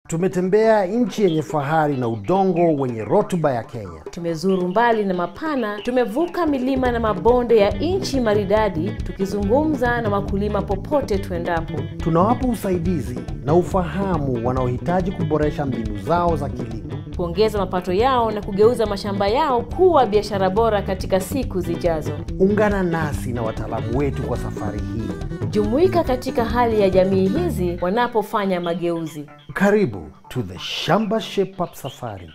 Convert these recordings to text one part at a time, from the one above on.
Tumetembea nchi yenye fahari na udongo wenye rutuba ya Kenya. Tumezuru mbali na mapana, tumevuka milima na mabonde ya nchi maridadi, tukizungumza na wakulima popote tuendapo. Tunawapa usaidizi na ufahamu wanaohitaji kuboresha mbinu zao za kilimo. kuongeza mapato yao na kugeuza mashamba yao kuwa biashara bora katika siku zijazo. Ungana nasi na wataalamu wetu kwa safari hii. Jumuika katika hali ya jamii hizi wanapofanya mageuzi. Karibu to the Shamba Shape Up Safari.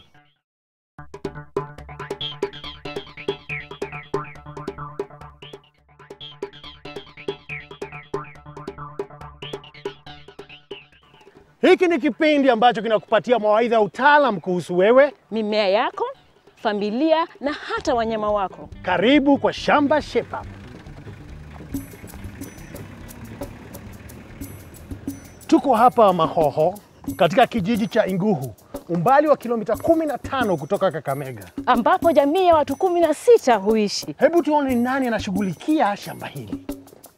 Hiki ni kipindi ambacho kinakupatia mawaidha ya utaalam kuhusu wewe. Mimea yako, familia na hata wanyama wako. Karibu kwa Shamba Shape Up. Tuko hapa Mahoho katika kijiji cha Inguhu, umbali wa kilomita 15 kutoka Kakamega. ambapo jamii ya watu kumi na sita huishi. Hebu tuone ni nani anashughulikia shamba hili.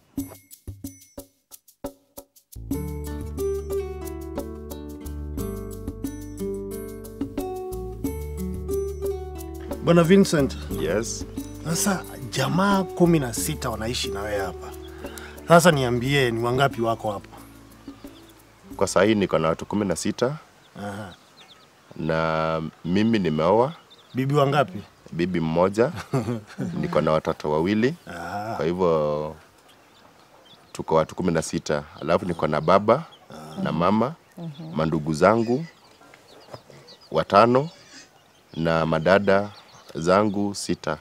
Bwana Vincent, Yes. sasa jamaa kumi na sita wanaishi na wewe hapa. Sasa niambie, ni wangapi wako hapa? Kwa saa hii niko na watu kumi na sita Aha. na mimi nimeoa Bibi wangapi? bibi mmoja, niko na watoto wawili, Ah, kwa hivyo tuko watu kumi na sita. Alafu niko na baba na mama, mandugu zangu watano na madada zangu sita,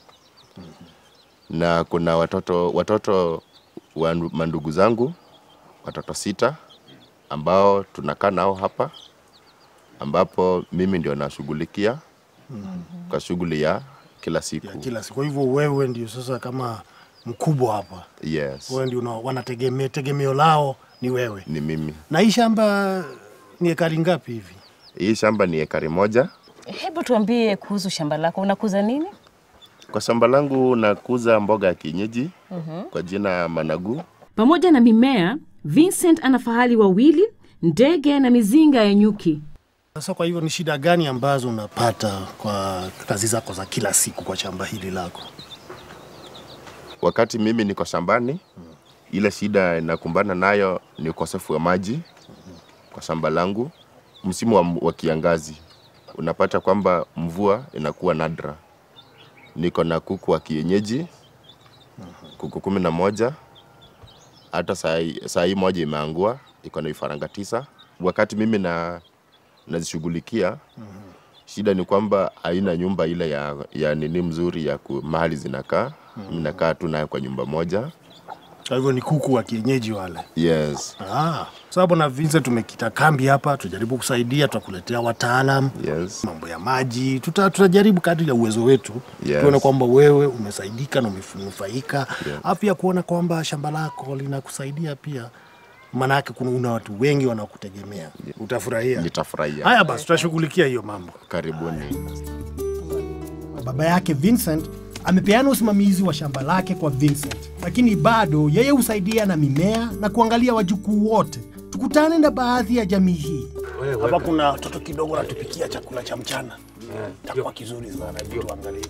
na kuna watoto watoto wa ndu- mandugu zangu watoto sita ambao tunakaa nao hapa, ambapo mimi ndio nashughulikia kwa shughuli ya kila siku. ya kila siku. Kwa hivyo wewe ndio sasa kama mkubwa hapa, Yes, wewe ndio una- wanategemea, tegemeo lao ni wewe. ni mimi. Na hii shamba ni ekari ngapi hivi? Hii shamba ni ekari moja. Hebu tuambie kuhusu shamba lako, unakuza nini? Kwa shamba langu nakuza mboga ya kienyeji kwa jina managu. Pamoja na mimea, Vincent ana fahali wawili, ndege na mizinga ya nyuki. Sasa kwa hivyo ni shida gani ambazo unapata kwa kazi zako za kila siku kwa shamba hili lako? Wakati mimi niko shambani, ile shida inakumbana nayo ni ukosefu wa maji kwa shamba langu. Msimu wa, wa kiangazi unapata kwamba mvua inakuwa nadra. Niko na kuku wa kienyeji, kuku kumi na moja. Hata saa hii- saa hii moja imeangua, iko na vifaranga tisa. Wakati mimi na nazishughulikia, shida ni kwamba haina nyumba ile ya, ya nini mzuri ya ku, mahali zinakaa. Mimi nakaa tu nayo kwa nyumba moja. Kwa hivyo ni kuku wa kienyeji wale. Yes, Ah, sababu na Vincent tumekita kambi hapa, tujaribu kusaidia, tutakuletea wataalam yes, mambo ya maji, tuta, tutajaribu kadri ya uwezo wetu Yes. tuone kwamba wewe umesaidika na umenufaika, Yeah. yeah. pia kuona kwamba shamba lako linakusaidia pia, maanake kuna una watu wengi wanaokutegemea utafurahia. nitafurahia. Haya basi, tutashughulikia hiyo mambo. Karibuni. Baba yake Vincent amepeana usimamizi wa shamba lake kwa Vincent, lakini bado yeye husaidia na mimea na kuangalia wajukuu wote. Tukutane na baadhi ya jamii hii. Hapa kuna watoto kidogo natupikia chakula cha mchana, takuwa kizuri sana. Hebu tuangalie.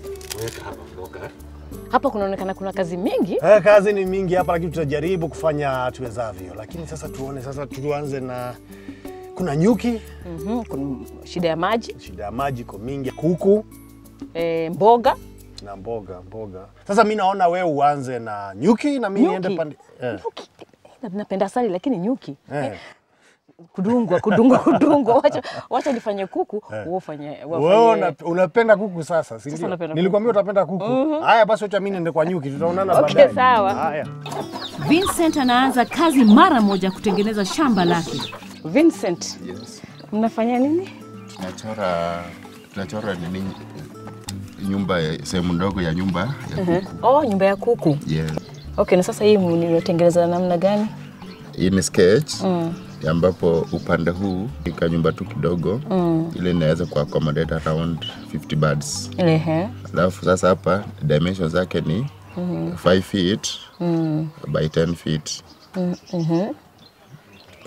Hapa kunaonekana kuna kazi mingi. Eh, kazi ni mingi hapa, lakini tutajaribu kufanya tuwezavyo. Lakini sasa tuone, sasa tuanze na kuna nyuki, Mhm, kuna shida ya maji, shida ya maji iko mingi, kuku e, mboga na mboga mboga. Sasa mi naona wewe uanze na nyuki na mi Nyuki? niende pande eh. nyuki. Eh, Napenda asali lakini nyuki Eh. kudungwa kudungwa kudungwa. Wacha, wacha nifanye kuku wewe ufanye Wewe wafanye- una, unapenda kuku sasa, si Sasa ndio? napenda Nilikwambia utapenda kuku. Haya basi, wacha mimi niende kwa nyuki, tutaonana Okay, baadaye. sawa. Haya. Vincent anaanza kazi mara moja kutengeneza shamba lake. Vincent, Yes. mnafanya nini? Tunachora tunachora nini nyumba ya- sehemu ndogo ya nyumba ya kuku. Oh, nyumba ya kuku. Yes. Okay, na sasa hii mnatengeneza namna gani? Hii ni sketch ambapo upande huu ika nyumba tu kidogo ile inaweza ku accommodate around 50 birds. Ehe. Alafu sasa hapa dimensions zake ni 5 feet by 10 feet.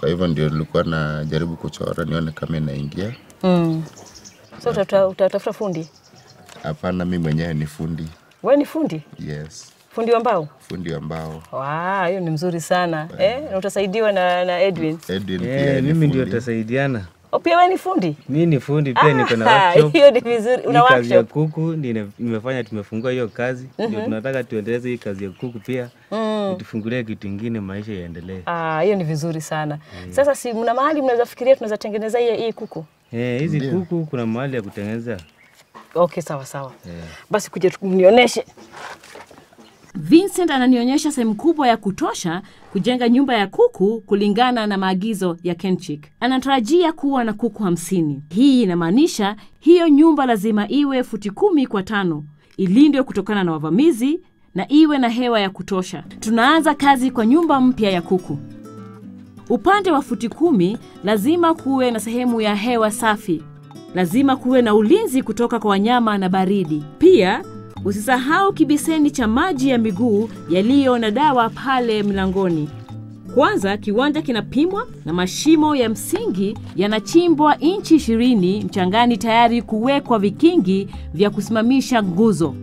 Kwa hivyo ndio nilikuwa najaribu kuchora nione kama inaingia. Mm. So utatafuta utatafuta fundi? Hapana, mi mwenyewe ni fundi. Wewe ni fundi? Yes, Fundi wa mbao? fundi ambao Wow, hiyo ni mzuri sana. Eh, na utasaidiwa na, na Edwin. Edwin pia Eh, ni mimi ndio fundi. tutasaidiana. O, pia wewe ni fundi? Mi ni fundi pia, niko na Ah, workshop. hiyo ni vizuri. Una Hii kazi ya workshop? kuku ndio nimefanya, tumefungua hiyo kazi ndio tunataka tuendeleze hii kazi ya kuku pia tufungulie kitu ingine, maisha yaendelee. Ah, hiyo ni vizuri sana. Sasa si mna mahali mnaweza fikiria tunaweza tengeneza hii hii kuku? Eh, hizi kuku kuna mahali ya kutengeneza. Okay, sawa sawa. Basi kuja tu- mnionyeshe. Vincent ananionyesha sehemu kubwa ya kutosha kujenga nyumba ya kuku kulingana na maagizo ya Kenchik. Anatarajia kuwa na kuku hamsini. Hii inamaanisha hiyo nyumba lazima iwe futi kumi kwa tano, ilindwe kutokana na wavamizi na iwe na hewa ya kutosha. Tunaanza kazi kwa nyumba mpya ya kuku. Upande wa futi kumi lazima kuwe na sehemu ya hewa safi. Lazima kuwe na ulinzi kutoka kwa wanyama na baridi. Pia usisahau kibiseni cha maji ya miguu yaliyo na dawa pale mlangoni. Kwanza kiwanja kinapimwa na mashimo ya msingi yanachimbwa inchi ishirini mchangani tayari kuwekwa vikingi vya kusimamisha nguzo.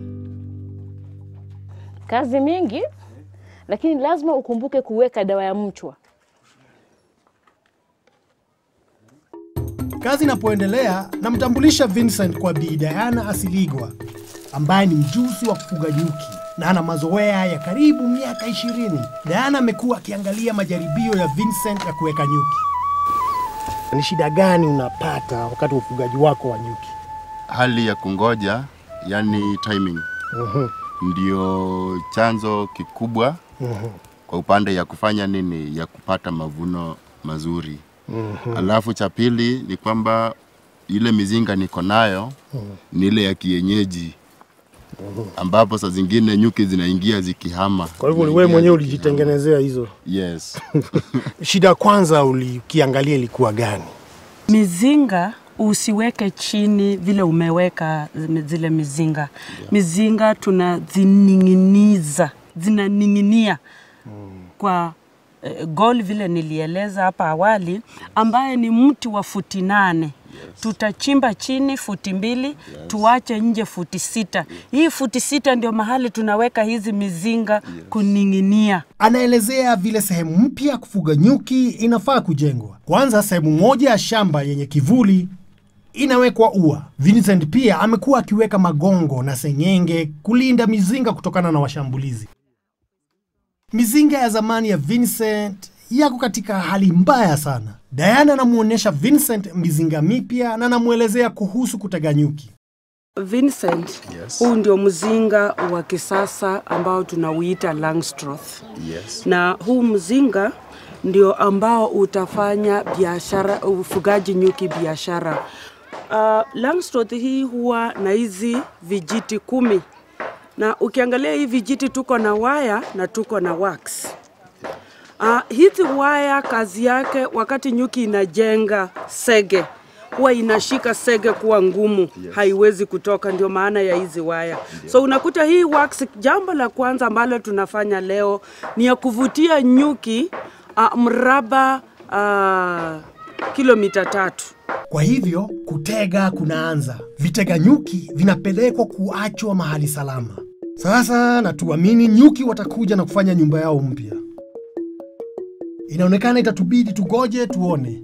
Kazi mingi, lakini lazima ukumbuke kuweka dawa ya mchwa. Kazi inapoendelea, namtambulisha Vincent kwa Bi Diana Asiligwa ambaye ni mjusi wa kufuga nyuki na ana mazoea ya karibu miaka ishirini. Diana amekuwa akiangalia majaribio ya Vincent ya kuweka nyuki. Ni shida gani unapata wakati wa ufugaji wako wa nyuki? Hali ya kungoja, yani timing, ndio chanzo kikubwa kwa upande ya kufanya nini, ya kupata mavuno mazuri. Alafu cha pili ni kwamba ile mizinga niko nayo ni ile ya kienyeji ambapo saa zingine nyuki zinaingia zikihama. Kwa hivyo wewe Zinaingia mwenyewe zikihama. ulijitengenezea hizo. Yes. Shida ya kwanza ulikiangalia ilikuwa gani? Mizinga usiweke chini vile umeweka zile mizinga. Mizinga tunazining'iniza, zinaning'inia kwa eh, gol vile nilieleza hapa awali, ambaye ni mti wa futi nane. Tutachimba chini futi mbili, tuache nje futi sita. Hii futi sita ndio mahali tunaweka hizi mizinga kuning'inia. Anaelezea vile sehemu mpya ya kufuga nyuki inafaa kujengwa. Kwanza, sehemu moja ya shamba yenye kivuli inawekwa ua. Vincent pia amekuwa akiweka magongo na seng'enge kulinda mizinga kutokana na washambulizi. Mizinga ya zamani ya Vincent yako katika hali mbaya sana. Diana anamwonyesha Vincent mizinga mipya na anamwelezea kuhusu kutega nyuki. Vincent, huu ndio mzinga wa kisasa ambao tunauita Langstroth. Yes. na huu mzinga ndio ambao utafanya biashara ufugaji nyuki biashara. Uh, Langstroth hii huwa na hizi vijiti kumi na ukiangalia hii vijiti tuko na waya na tuko na wax. Uh, hizi waya kazi yake wakati nyuki inajenga sege huwa inashika sege kuwa ngumu, haiwezi kutoka. Ndio maana ya hizi waya. So unakuta hii wax, jambo la kwanza ambalo tunafanya leo ni ya kuvutia nyuki uh, mraba uh, kilomita tatu. Kwa hivyo kutega kunaanza. Vitega nyuki vinapelekwa kuachwa mahali salama. Sasa natuamini nyuki watakuja na kufanya nyumba yao mpya. Inaonekana itatubidi tugoje tuone.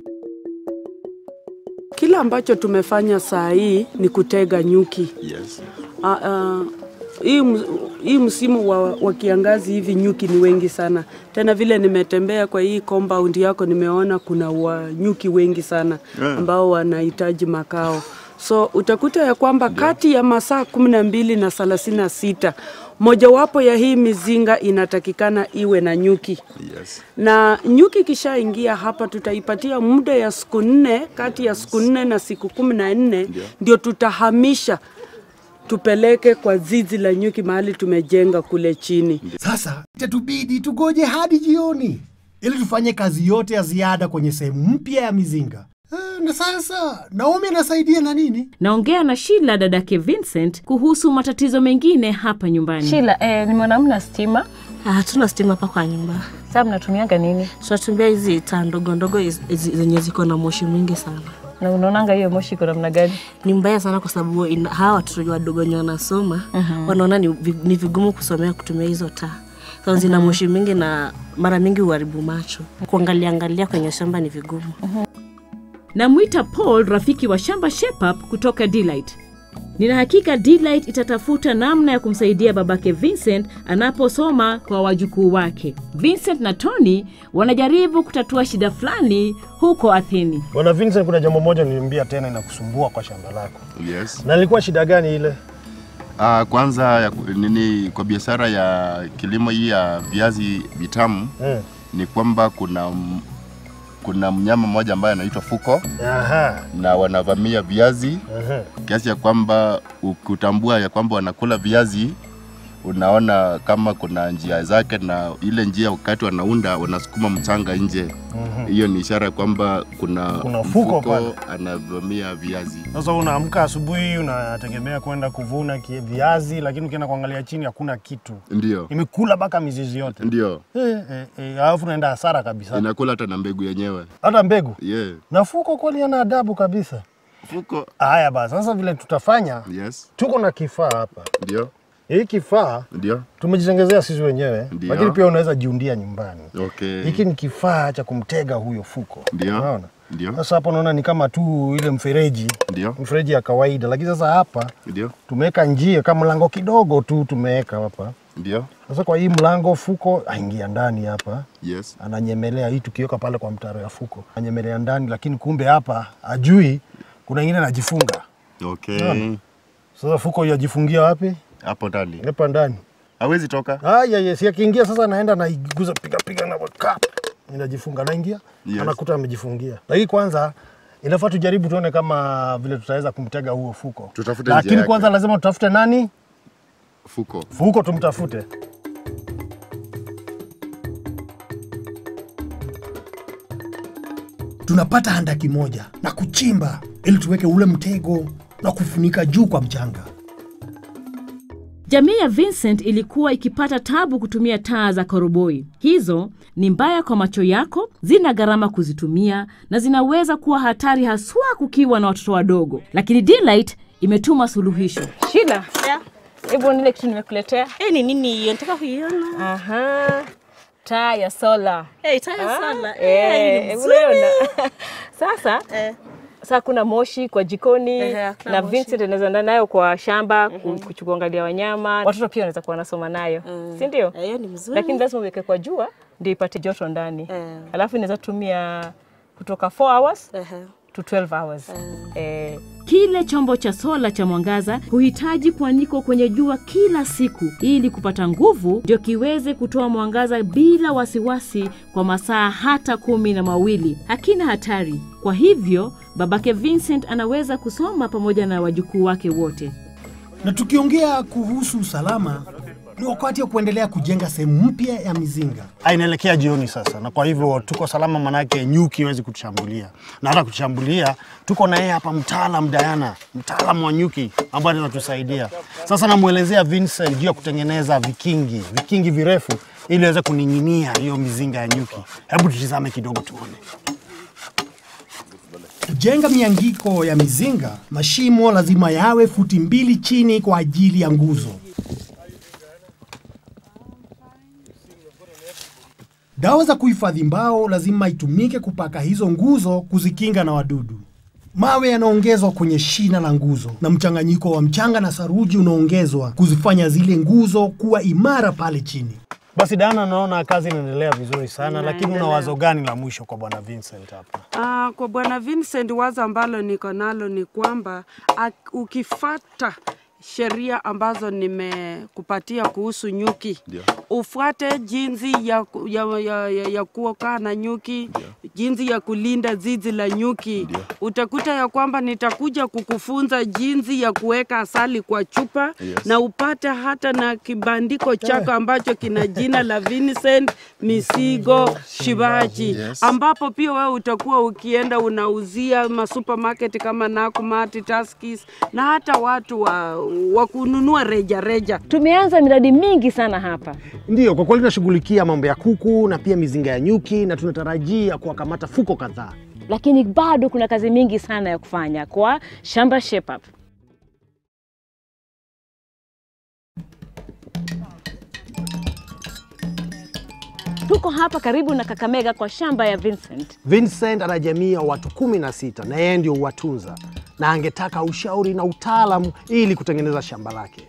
Kila ambacho tumefanya saa hii ni kutega nyuki. Yes. Uh, uh, hii, ms- hii msimu wa, wa kiangazi hivi nyuki ni wengi sana. Tena vile nimetembea kwa hii compound yako nimeona kuna wa nyuki wengi sana ambao wanahitaji makao. So utakuta ya kwamba kati ya masaa kumi na mbili na thelathini na sita mojawapo ya hii mizinga inatakikana iwe na nyuki Yes. na nyuki ikishaingia hapa tutaipatia muda ya siku nne kati ya siku nne na siku kumi na nne ndio tutahamisha tupeleke kwa zizi la nyuki mahali tumejenga kule chini. Sasa itatubidi tugoje hadi jioni ili tufanye kazi yote ya ziada kwenye sehemu mpya ya mizinga. Eh, Na sasa Naomi anasaidia na nini? Naongea na Shila dadake Vincent kuhusu matatizo mengine hapa nyumbani. Shila, eh, nimeona mna stima Ah, Hatuna stima hapa kwa nyumba, Sasa mnatumianga nini? tunatumia hizi taa ndogo ndogo hizi- hizi zenye ziko na moshi mwingi sana. Na unaonanga hiyo moshi iko namna gani? Ni mbaya sana kwa sababu ina- hawa watoto wadogo wenye wanasoma wanaona ni, vi- ni vigumu kusomea kutumia hizo taa so, zina moshi mingi na mara mingi uharibu macho. Kuangalia angalia kwenye shamba ni vigumu. Namwita Paul, rafiki wa shamba Shepap kutoka Delight. Nina hakika Delight itatafuta namna ya kumsaidia babake Vincent anaposoma kwa wajukuu wake. Vincent na Tony wanajaribu kutatua shida fulani huko Atheni. Bwana Vincent, kuna jambo moja niliambia tena inakusumbua kwa shamba lako, Yes. na ilikuwa shida gani ile? Ah, kwanza ya, nini kwa biashara ya kilimo hii ya viazi vitamu Mm. ni kwamba kuna m- kuna mnyama mmoja ambaye anaitwa fuko Aha. na wanavamia viazi Aha. kiasi ya kwamba ukutambua ya kwamba wanakula viazi unaona kama kuna njia zake na ile njia wakati wanaunda wanasukuma mchanga nje hiyo ni ishara kwamba kuna, Kuna fuko pale. anavamia viazi Sasa unaamka asubuhi, unategemea kwenda kuvuna ki- viazi, lakini ukienda kuangalia chini hakuna kitu, ndio imekula mpaka mizizi yote ndio eh, eh, eh, alafu unaenda hasara kabisa, inakula hata na mbegu yenyewe hata mbegu yeah. na fuko kweli ana adabu kabisa. fuko Haya basi, sasa vile tutafanya, yes tuko na kifaa hapa. ndio Hii kifaa ndio tumejitengezea sisi wenyewe, Ndio. lakini pia unaweza jiundia nyumbani. okay Hiki ni kifaa cha kumtega huyo fuko, Ndio. unaona? ndio Sasa hapo unaona ni kama tu ile mfereji ndio mfereji ya kawaida, lakini sasa hapa ndio tumeweka njia kama mlango kidogo tu tumeweka hapa. ndio Sasa kwa hii mlango fuko aingia ndani hapa, yes ananyemelea hii, tukiweka pale kwa mtaro ya fuko ananyemelea ndani, lakini kumbe hapa ajui kuna ingine anajifunga. okay Naona. Sasa fuko yajifungia wapi? hapo ndani Hapa ndani. hawezi toka Haya, yes, akiingia sasa anaenda naiguza piga piga na kap. Inajifunga anaingia. Yes. Anakuta amejifungia. Lakini kwanza inafaa tujaribu tuone kama vile tutaweza kumtega huo fuko. Tutafute njia Lakini yake. kwanza lazima tutafute nani? fuko Fuko tumtafute. Tunapata handaki moja na kuchimba ili tuweke ule mtego na kufunika juu kwa mchanga. Jamii ya Vincent ilikuwa ikipata tabu kutumia taa za koroboi. Hizo ni mbaya kwa macho yako, zina gharama kuzitumia na zinaweza kuwa hatari haswa kukiwa na watoto wadogo. Lakini Delight imetuma suluhisho. Shida. Hebu nile kitu nimekuletea. Eh, ni nini hiyo? Nataka kuiona. Aha. Taa ya sola. Eh, taa ya sola. Eh, Eh, ni hebu mzuri. unaona? Sasa Eh. sasa kuna moshi kwa jikoni Ehe, hakuna na moshi. Vincent anaweza enda nayo kwa shamba ku- kuangalia wanyama. Watoto pia wanaweza kuwa wanasoma nayo, si ndio? Eh, hiyo ni mzuri. Lakini lazima uweke kwa jua ndio ipate joto ndani. Eh. Alafu inaweza tumia kutoka 4 hours Ehe. to 12 hours. Eh, Kile chombo cha sola cha mwangaza huhitaji kuanikwa kwenye jua kila siku ili kupata nguvu, ndio kiweze kutoa mwangaza bila wasiwasi kwa masaa hata kumi na mawili. Hakina hatari. Kwa hivyo babake Vincent anaweza kusoma pamoja na wajukuu wake wote. Na tukiongea kuhusu usalama, ni wakati wa kuendelea kujenga sehemu mpya ya mizinga. Inaelekea jioni sasa, na kwa hivyo tuko salama, manake nyuki hawezi kutushambulia, na hata kutushambulia tuko na yeye hapa, mtaalam Diana, mtaalamu wa nyuki ambaye anaweza tusaidia. Sasa namwelezea Vincent juu ya kutengeneza vikingi, vikingi virefu ili aweze kuning'inia hiyo mizinga ya nyuki. Hebu tutizame kidogo tuone. Kujenga miangiko ya mizinga, mashimo lazima yawe futi mbili chini kwa ajili ya nguzo. Dawa za kuhifadhi mbao lazima itumike kupaka hizo nguzo kuzikinga na wadudu. Mawe yanaongezwa kwenye shina la nguzo na mchanganyiko wa mchanga na saruji unaongezwa kuzifanya zile nguzo kuwa imara pale chini. Basi Dana, naona kazi inaendelea vizuri sana, lakini una wazo gani la mwisho kwa bwana Vincent hapa? Ah, kwa bwana Vincent, wazo ambalo niko nalo ni kwamba ak- ukifata sheria ambazo nimekupatia kuhusu nyuki Ndio. ufuate jinsi ya, ku- ya, ya, ya, ya kuokaa na nyuki jinsi ya kulinda zizi la nyuki utakuta ya kwamba nitakuja kukufunza jinsi ya kuweka asali kwa chupa Yes. na upate hata na kibandiko chako ambacho kina jina la Vincent Misigo Shivaji Yes. ambapo pia wewe utakuwa ukienda unauzia masupermarket kama Nakumatt, Tuskys na hata watu wa wa kununua reja reja. Tumeanza miradi mingi sana hapa. Ndiyo, kwa kweli tunashughulikia mambo ya kuku na pia mizinga ya nyuki na tunatarajia kuwakamata fuko kadhaa. lakini bado kuna kazi mingi sana ya kufanya kwa shamba Shape Up. Tuko hapa karibu na Kakamega kwa shamba ya Vincent. Vincent ana jamii ya watu kumi na sita na yeye ndio huwatunza na angetaka ushauri na utaalamu ili kutengeneza shamba lake.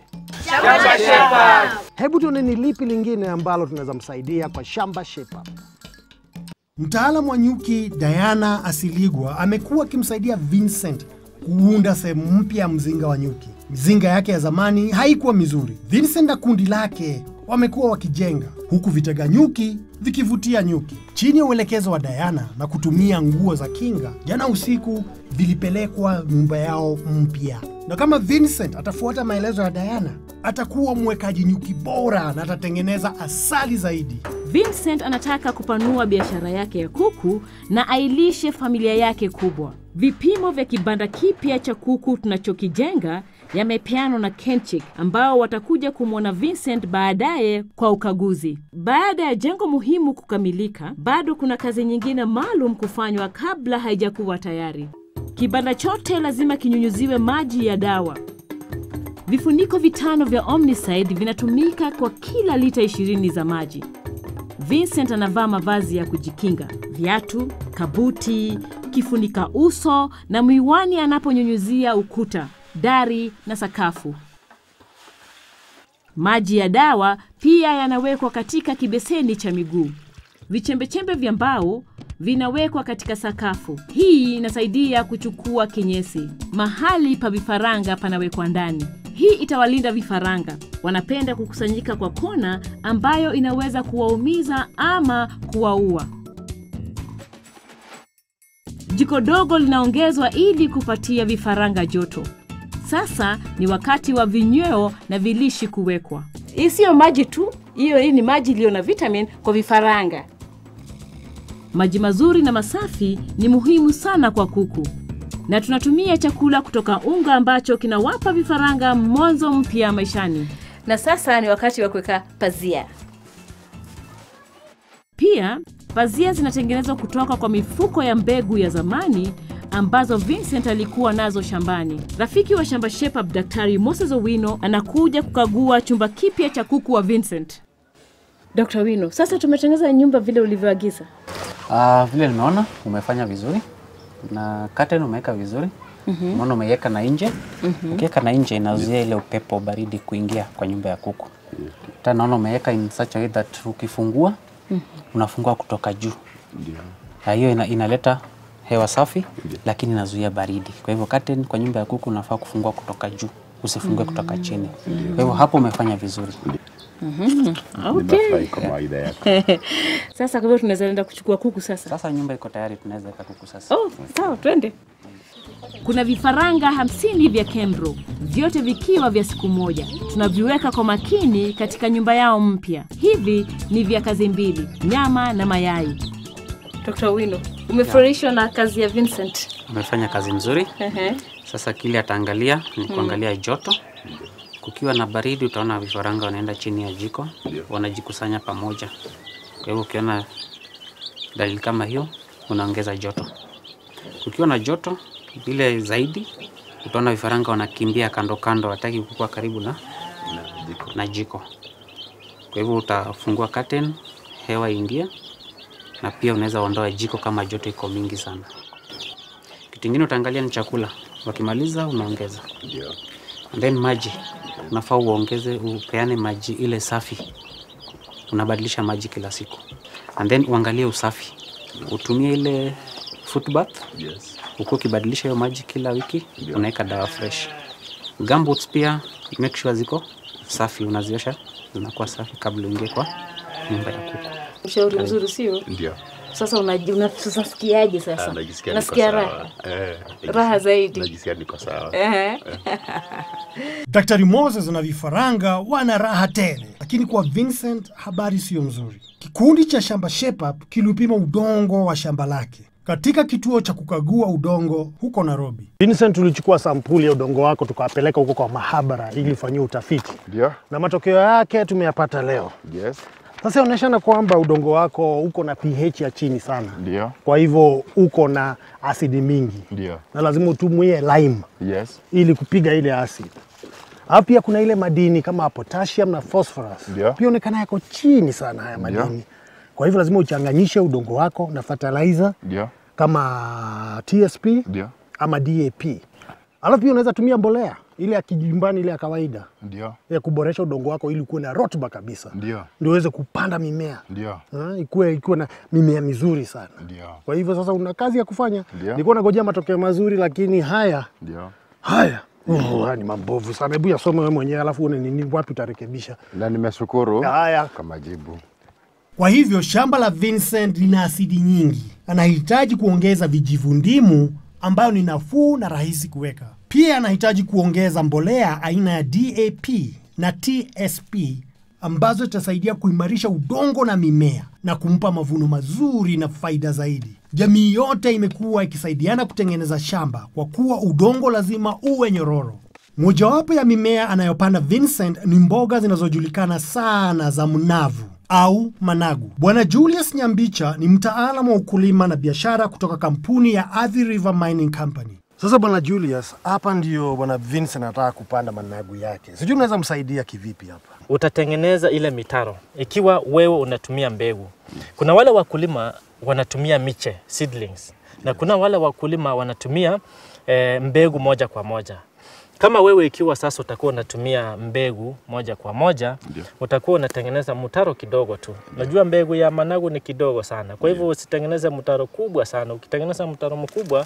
Hebu tuone ni lipi lingine ambalo tunaweza msaidia kwa shamba Shape Up. Mtaalamu wa nyuki Diana Asiligwa amekuwa akimsaidia Vincent kuunda sehemu mpya ya mzinga wa nyuki. Mizinga yake ya zamani haikuwa mizuri. Vincent na kundi lake wamekuwa wakijenga huku vitega nyuki vikivutia nyuki. Chini ya uelekezo wa Diana na kutumia nguo za kinga, jana usiku vilipelekwa nyumba yao mpya. Na kama Vincent atafuata maelezo ya Diana, atakuwa mwekaji nyuki bora na atatengeneza asali zaidi. Vincent anataka kupanua biashara yake ya kuku na ailishe familia yake kubwa. Vipimo vya kibanda kipya cha kuku tunachokijenga yamepeanwa na Kenchik ambao watakuja kumwona Vincent baadaye kwa ukaguzi. Baada ya jengo muhimu kukamilika, bado kuna kazi nyingine maalum kufanywa kabla haijakuwa tayari. Kibanda chote lazima kinyunyuziwe maji ya dawa. Vifuniko vitano vya Omnicide vinatumika kwa kila lita 20 za maji. Vincent anavaa mavazi ya kujikinga, viatu, kabuti, kifunika uso na miwani anaponyunyuzia ukuta, dari na sakafu. Maji ya dawa pia yanawekwa katika kibeseni cha miguu. Vichembechembe vya mbao vinawekwa katika sakafu. Hii inasaidia kuchukua kinyesi. Mahali pa vifaranga panawekwa ndani. Hii itawalinda vifaranga. Wanapenda kukusanyika kwa kona ambayo inaweza kuwaumiza ama kuwaua. Jiko dogo linaongezwa ili kupatia vifaranga joto. Sasa ni wakati wa vinyweo na vilishi kuwekwa. Hii siyo maji tu, hiyo hii ni maji iliyo na vitamin kwa vifaranga. Maji mazuri na masafi ni muhimu sana kwa kuku, na tunatumia chakula kutoka unga ambacho kinawapa vifaranga mwanzo mpya maishani. Na sasa ni wakati wa kuweka pazia. Pia pazia zinatengenezwa kutoka kwa mifuko ya mbegu ya zamani ambazo Vincent alikuwa nazo shambani. Rafiki wa shamba Shape Up, Daktari Moses Owino anakuja kukagua chumba kipya cha kuku wa Vincent. Dr. Wino, sasa tumetengeneza nyumba vile ulivyoagiza. Uh, vile nimeona umefanya vizuri na curtain umeweka vizuri mm-hmm. Umeona umeiweka na nje mm-hmm. Ukiweka na nje inazuia ile upepo baridi kuingia kwa nyumba ya kuku. Tena naona umeweka in such a way that ukifungua mm-hmm. unafungua kutoka juu yeah. Hiyo ina, inaleta hewa safi lakini inazuia baridi. Kwa hivyo curtain kwa nyumba ya kuku unafaa kufungua kutoka juu, usifungue kutoka chini. Kwa hivyo hapo umefanya vizuri. Okay. kwa mawaidha yako. Sasa kwa hivyo tunaweza enda kuchukua kuku sasa. Sasa nyumba iko tayari, tunaweza weka kuku sasa. Oh, sawa, twende. Kuna vifaranga hamsini vya Kembro, vyote vikiwa vya siku moja. Tunaviweka kwa makini katika nyumba yao mpya. Hivi ni vya kazi mbili, nyama na mayai. Dr. Wino, umefurahishwa na kazi ya Vincent? Umefanya kazi nzuri. Ehe. Sasa kile ataangalia ni kuangalia joto. Kukiwa na baridi, utaona vifaranga wanaenda chini ya jiko, wanajikusanya pamoja. Kwa hivyo ukiona dalili kama hiyo, unaongeza joto. Kukiwa na joto vile zaidi, utaona vifaranga wanakimbia kando kando, hataki kukua karibu na, na jiko. Kwa hivyo utafungua curtain, hewa iingie, na pia unaweza ondoa jiko kama joto iko mingi sana. Kitu kingine utaangalia ni chakula, wakimaliza unaongeza And then maji unafaa uongeze, upeane maji ile safi. Unabadilisha maji kila siku, and then uangalie usafi, utumie ile foot bath Yes. uko ukibadilisha hiyo maji kila wiki, unaweka dawa fresh. Gumboots pia make sure ziko safi, unaziosha zinakuwa safi kabla uingie kwa nyumba ya kuku. Ushauri mzuri sio? Ndio. Sasa unaji- una- sasa sikiaje Ah, sasa? najisikia niko Nasikia sawa. raha. Eh, najisikia- Raha zaidi. Najisikia niko sawa. Ehe. Daktari Moses na vifaranga wana raha tele, lakini kwa Vincent habari siyo nzuri. Kikundi cha shamba Shape Up kilipima udongo wa shamba lake. katika kituo cha kukagua udongo huko Nairobi. Vincent, tulichukua sampuli ya udongo wako tukawapeleka huko kwa mahabara ili ifanyiwe utafiti Ndio. na matokeo yake tumeyapata leo. Yes. Sasa inaonyeshana kwamba udongo wako uko na pH ya chini sana, Ndio. kwa hivyo uko na asidi mingi Ndio. na lazima utumie lime Yes. ili kupiga ile asidi. Alafu pia kuna ile madini kama potassium na phosphorus Ndio. pia onekana yako chini sana haya Ndio. madini. Kwa hivyo lazima uchanganyishe udongo wako na fertilizer Ndio. kama TSP Ndio. ama DAP. Alafu pia unaweza tumia mbolea ile ya kijumbani ile ya kawaida Ndio. ya kuboresha udongo wako ili ukuwe na rutuba kabisa, Ndio. ndio uweze kupanda mimea Ndio. Ha, ikuwe, ikuwe na mimea mizuri sana. Ndio. Kwa hivyo sasa una kazi ya kufanya. Ndio. Nilikuwa nagojea matokeo mazuri, lakini haya Ndio. haya oh, haya ni mambovu sana. Hebu yasome wewe mwenyewe, alafu uone nini wapi utarekebisha. Na nimeshukuru Haya. kwa majibu. Kwa hivyo shamba la Vincent lina asidi nyingi, anahitaji kuongeza vijivundimu ambayo ni nafuu na rahisi kuweka. Pia anahitaji kuongeza mbolea aina ya DAP na TSP ambazo zitasaidia kuimarisha udongo na mimea na kumpa mavuno mazuri na faida zaidi. Jamii yote imekuwa ikisaidiana kutengeneza shamba kwa kuwa udongo lazima uwe nyororo. Mojawapo ya mimea anayopanda Vincent ni mboga zinazojulikana sana za mnavu au managu. Bwana Julius Nyambicha ni mtaalamu wa ukulima na biashara kutoka kampuni ya Athi River Mining Company. Sasa bwana Julius, hapa ndio bwana Vincent anataka kupanda managu yake. Sijui unaweza msaidia kivipi hapa? utatengeneza ile mitaro ikiwa wewe unatumia mbegu. Kuna wale wakulima wanatumia miche seedlings, na kuna wale wakulima wanatumia e, mbegu moja kwa moja. Kama wewe ikiwa sasa utakuwa unatumia mbegu moja kwa moja Ndio. utakuwa unatengeneza mtaro kidogo tu. Najua mbegu ya managu ni kidogo sana, kwa hivyo usitengeneze mtaro kubwa sana. Ukitengeneza mtaro mkubwa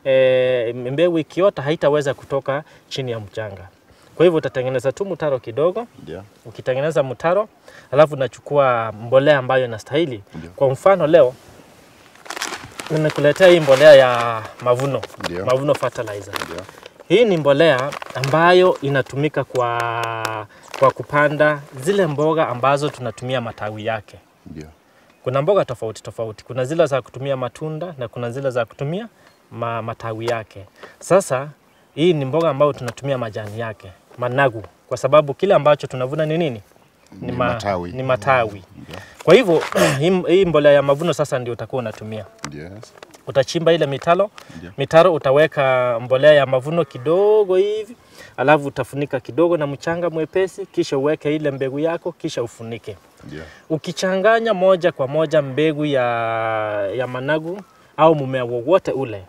e, mbegu ikiota haitaweza kutoka chini ya mchanga. Kwa hivyo utatengeneza tu mtaro kidogo Ndio. ukitengeneza mtaro alafu unachukua mbolea ambayo inastahili. Ndio. Kwa mfano leo nimekuletea hii mbolea ya mavuno, Ndio. mavuno fertilizer. Ndio. Hii ni mbolea ambayo inatumika kwa, kwa kupanda zile mboga ambazo tunatumia matawi yake. Ndio. Kuna mboga tofauti tofauti, kuna zile za kutumia matunda na kuna zile za kutumia ma, matawi yake. Sasa hii ni mboga ambayo tunatumia majani yake, managu, kwa sababu kile ambacho tunavuna ni nini? Ni matawi. Ni matawi. Ndio. Kwa hivyo hii- hii mbolea ya mavuno sasa ndio utakuwa unatumia. Yes. Utachimba ile mitaro, Ndio. mitaro utaweka mbolea ya mavuno kidogo hivi, alafu utafunika kidogo na mchanga mwepesi, kisha uweke ile mbegu yako, kisha ufunike. Ndio. Ukichanganya moja kwa moja mbegu ya, ya managu au mmea wowote ule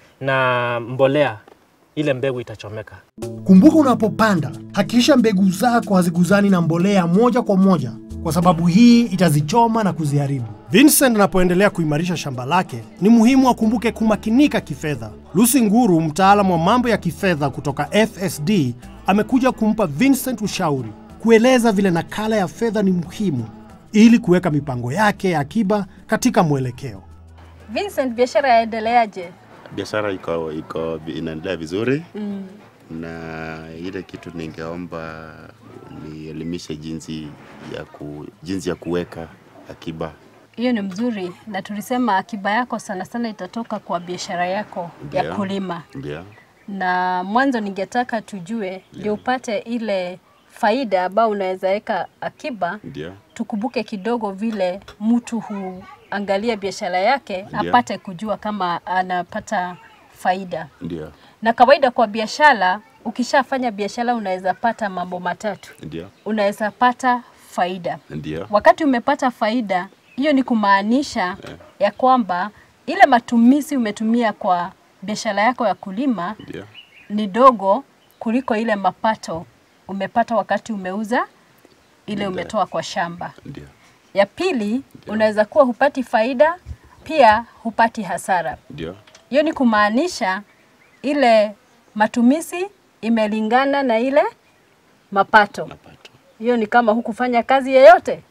na mbolea, ile mbegu itachomeka. Kumbuka, unapopanda hakikisha mbegu zako haziguzani na mbolea moja kwa moja, kwa sababu hii itazichoma na kuziharibu. Vincent anapoendelea kuimarisha shamba lake, ni muhimu akumbuke kumakinika kifedha. Lucy Nguru, mtaalamu wa mambo ya kifedha kutoka FSD, amekuja kumpa Vincent ushauri, kueleza vile nakala ya fedha ni muhimu ili kuweka mipango yake ya akiba katika mwelekeo. Vincent, biashara yaendeleaje? biashara iko iko inaendelea vizuri mm. na ile kitu ningeomba nielimishe jinsi ya ku, jinsi ya kuweka akiba Hiyo ni mzuri, na tulisema akiba yako sana sana itatoka kwa biashara yako ya Ndio. kulima, ndio na mwanzo ningetaka tujue ndio upate ile faida ambayo unaweza weka akiba, ndio tukumbuke kidogo vile mtu huangalia biashara yake Ndio. apate kujua kama anapata faida. ndio Na kawaida kwa biashara, ukishafanya biashara unaweza pata mambo matatu. ndio Unaweza pata faida. ndio Wakati umepata faida, hiyo ni kumaanisha ya kwamba ile matumizi umetumia kwa biashara yako ya kulima ndio ni dogo kuliko ile mapato umepata wakati umeuza ile Ndio. umetoa kwa shamba. ndio Ya pili, unaweza kuwa hupati faida, pia hupati hasara. ndio Hiyo ni kumaanisha ile matumizi imelingana na ile mapato. mapato Hiyo ni kama hukufanya kazi yeyote.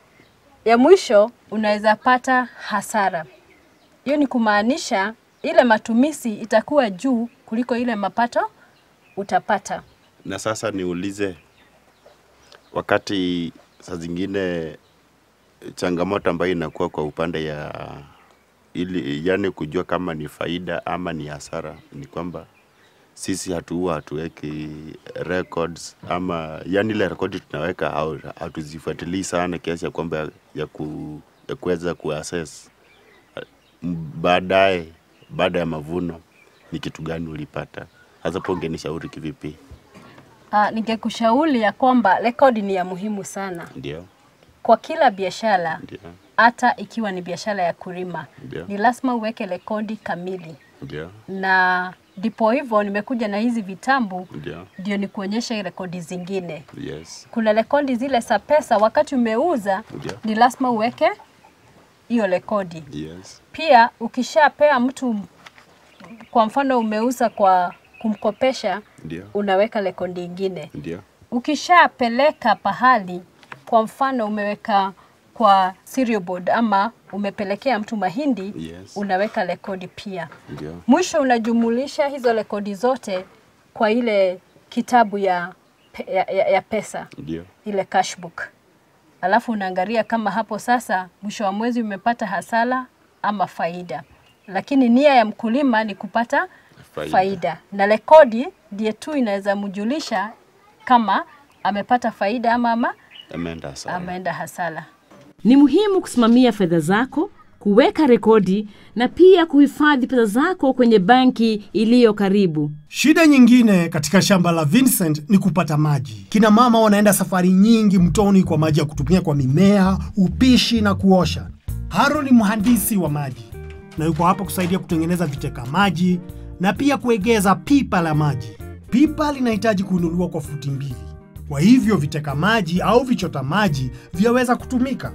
Ya mwisho unaweza pata hasara. Hiyo ni kumaanisha ile matumizi itakuwa juu kuliko ile mapato utapata. na sasa niulize wakati saa zingine changamoto ambayo inakuwa kwa upande ya ili yani kujua kama ni faida ama ni hasara, ni kwamba sisi hatuua hatuweki records ama yani ile rekodi tunaweka au hatuzifuatilii sana kiasi ya kwamba ya, ku, ya kuweza kuassess M- baadaye baada ya mavuno ni kitu gani ulipata. Hasa po ungenishauri kivipi? Uh, ningekushauri ya kwamba rekodi ni ya muhimu sana Ndio, kwa kila biashara, ndio, hata ikiwa ni biashara ya kulima, Ndio. ni lazima uweke rekodi kamili, ndio, na ndipo hivyo nimekuja na hizi vitambu ndio, ndio ni kuonyesha rekodi zingine. yes, Kuna rekodi zile za pesa, wakati umeuza ndio, ni lazima uweke hiyo rekodi. yes, Pia ukishapea mtu, kwa mfano umeuza kwa kumkopesha, ndio, unaweka rekodi ingine. ndio, Ukishapeleka pahali, kwa mfano umeweka kwa cereal board ama umepelekea mtu mahindi, yes, unaweka rekodi pia. ndio, Mwisho unajumulisha hizo rekodi zote kwa ile kitabu ya, pe- ya, ya, ya pesa ndio, ile cash book, alafu unaangalia kama hapo sasa mwisho wa mwezi umepata hasara ama faida, lakini nia ya mkulima ni kupata Faida. faida, na rekodi ndiye tu inaweza mjulisha kama amepata faida ama, ama ameenda sawa. ameenda hasara. Ni muhimu kusimamia fedha zako, kuweka rekodi na pia kuhifadhi pesa zako kwenye banki iliyo karibu. Shida nyingine katika shamba la Vincent ni kupata maji. Kina mama wanaenda safari nyingi mtoni kwa maji ya kutumia kwa mimea, upishi na kuosha. Haro ni mhandisi wa maji na yuko hapa kusaidia kutengeneza viteka maji na pia kuegeza pipa la maji. Pipa linahitaji kuinuliwa kwa futi mbili, kwa hivyo viteka maji au vichota maji vyaweza kutumika.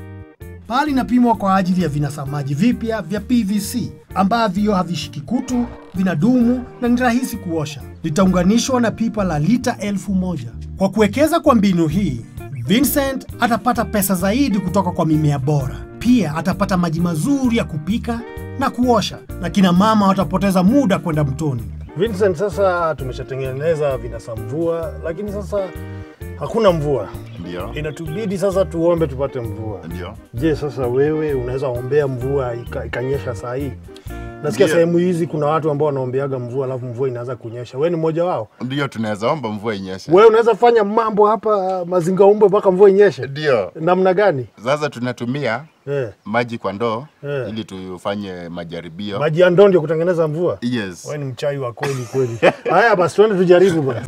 Paa inapimwa kwa ajili ya vinasa maji vipya vya PVC ambavyo havishiki kutu, vinadumu na ni rahisi kuosha. Litaunganishwa na pipa la lita elfu moja. Kwa kuwekeza kwa mbinu hii, Vincent atapata pesa zaidi kutoka kwa mimea bora. Pia atapata maji mazuri ya kupika na kuosha, na kina mama watapoteza muda kwenda mtoni. Vincent, sasa tumeshatengeneza vinasa mvua, lakini sasa hakuna mvua. Ndio. Inatubidi sasa tuombe tupate mvua. Ndio. Je, sasa wewe unaweza ombea mvua ika, ikanyesha saa hii? Nasikia Ndio. sehemu hizi kuna watu ambao wanaombeaga mvua alafu mvua inaanza kunyesha. Wewe ni mmoja wao? Ndio, tunaweza omba mvua inyeshe. Wewe unaweza fanya mambo hapa mazinga umbe mpaka mvua inyeshe? Ndio. Namna gani? Sasa tunatumia Eh. maji kwa ndoo Eh. ili tufanye majaribio. Maji ya ndoo ndio kutengeneza mvua? Yes. Wewe ni mchai wa kweli kweli. Haya basi twende tujaribu bwana.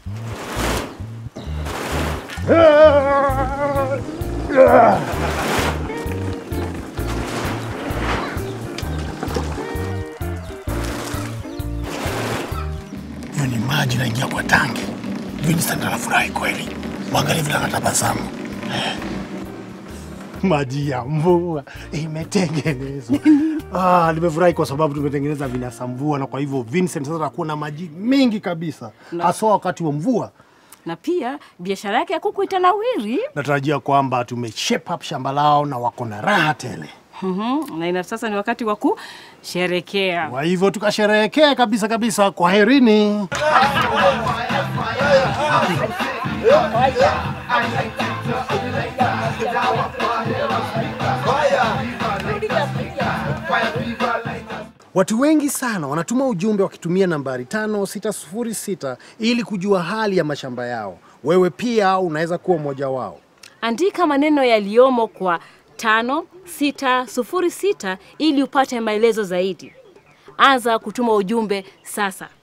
Hiyo ni maji naingia kwa tangi. Vincent anafurahi kweli, mwangalie vile anatabasamu. Maji ya mvua imetengenezwa. Ah, nimefurahi kwa sababu tumetengeneza vinasa mvua, na kwa hivyo Vincent sasa atakuwa na maji mengi kabisa, haswa wakati wa mvua. Na pia biashara yake ya kuku itanawiri. Natarajia kwamba tume shape up shamba lao na wako na raha tele. Mhm, na ina sasa ni wakati wa kusherekea. Kwa hivyo tukasherehekee kabisa kabisa. Kwaherini. Watu wengi sana wanatuma ujumbe wakitumia nambari 5606 ili kujua hali ya mashamba yao. Wewe pia unaweza kuwa mmoja wao. Andika maneno yaliyomo kwa tano sita sufuri sita ili upate maelezo zaidi. Anza kutuma ujumbe sasa.